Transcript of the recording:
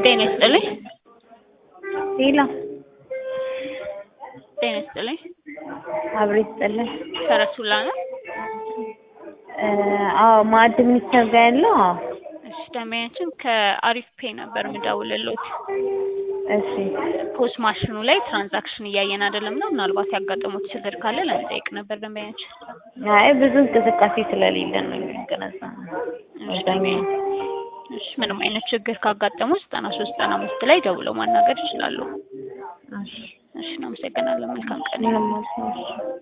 ጤና ይስጥልኝ። ሌላ ጤና ይስጥልኝ። አብሮ ይስጥልን። ሰረሱላ ነው። አዎ ማዕድ ሚኒስቴር ጋር ያለው አዎ። እሺ ደንበኛችን ከአሪፍ ፔ ነበር የምደውልልዎት። እሺ ፖስ ማሽኑ ላይ ትራንዛክሽን እያየን አይደለም እና ምናልባት ያጋጠሙት ችግር ካለ ለመጠየቅ ነበር ደንበኛችን። አይ ብዙ እንቅስቃሴ ስለሌለ ነው የሚገነዛ እሺ ምንም አይነት ችግር ካጋጠሙ ዘጠና ሶስት ዘጠና አምስት ላይ ደውለው ማናገር ይችላሉ። እሺ እሺ እናመሰግናለን። መልካም ቀን። ምንም አልሰማሁም።